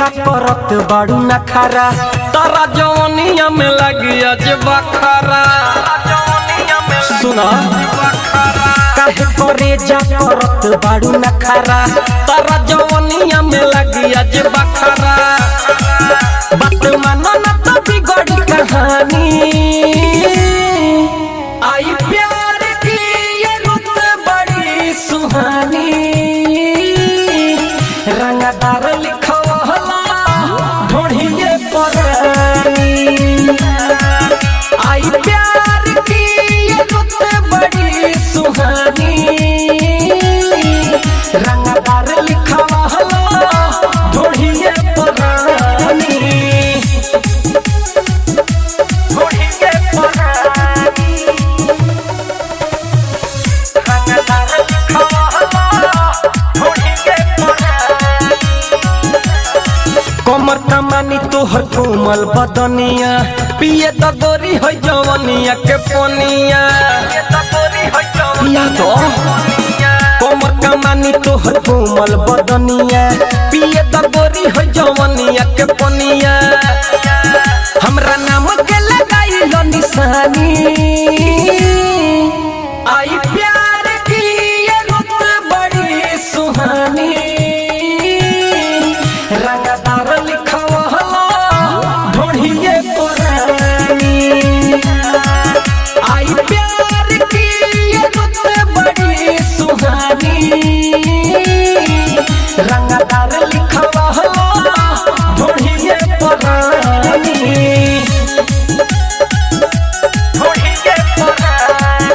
करत बाड़ू नखरा तारा जवनिया में लगी आज बखरा सुना काहे करे जा करत बाड़ू नखरा तारा जवनिया में लगी आज बखरा बात मानो ना तो बिगड़ी कहानी आई प्यार की ये रुत बड़ी सुहानी रंगदार लिखवला ढोढ़िए परानी आई प्यार की ये रुत बड़ी सुहानी रंगदार लिखवला ढोढ़िए परानी ढोढ़िए परानी रंगदार लिखवला ढोढ़िए परानी कमर कमानी तोहर कोमल बदनिया पिए त गोरी है जवनिया के पनिया या तो कमर कमानी तोहर कोमल बदनिया पिए त गोरी है जवनिया के पनिया हमरा नाम के लगाई लो निशानी आई प्यार की ये रुत बड़ी सुहानी रंगदार लिखवला ढोढ़िए पुरानी आई प्यार की ये रुत बड़ी सुहानी रंगदार लिखवला ढोढ़िए पुरानी ढोढ़िए पुरानी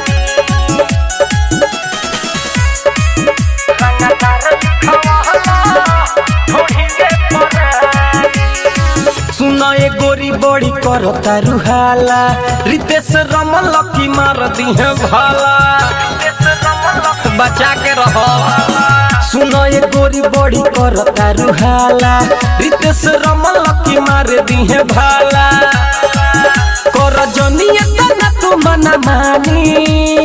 सुना ये गोरी बड़ी करो रुहाला रितेश रमल की मार दी है भाला बचा के रहो सुनो ये गोरी बड़ी करो रुहाला रितेश रमल की मार दी है भाला कर जनिए तना तू मना मानी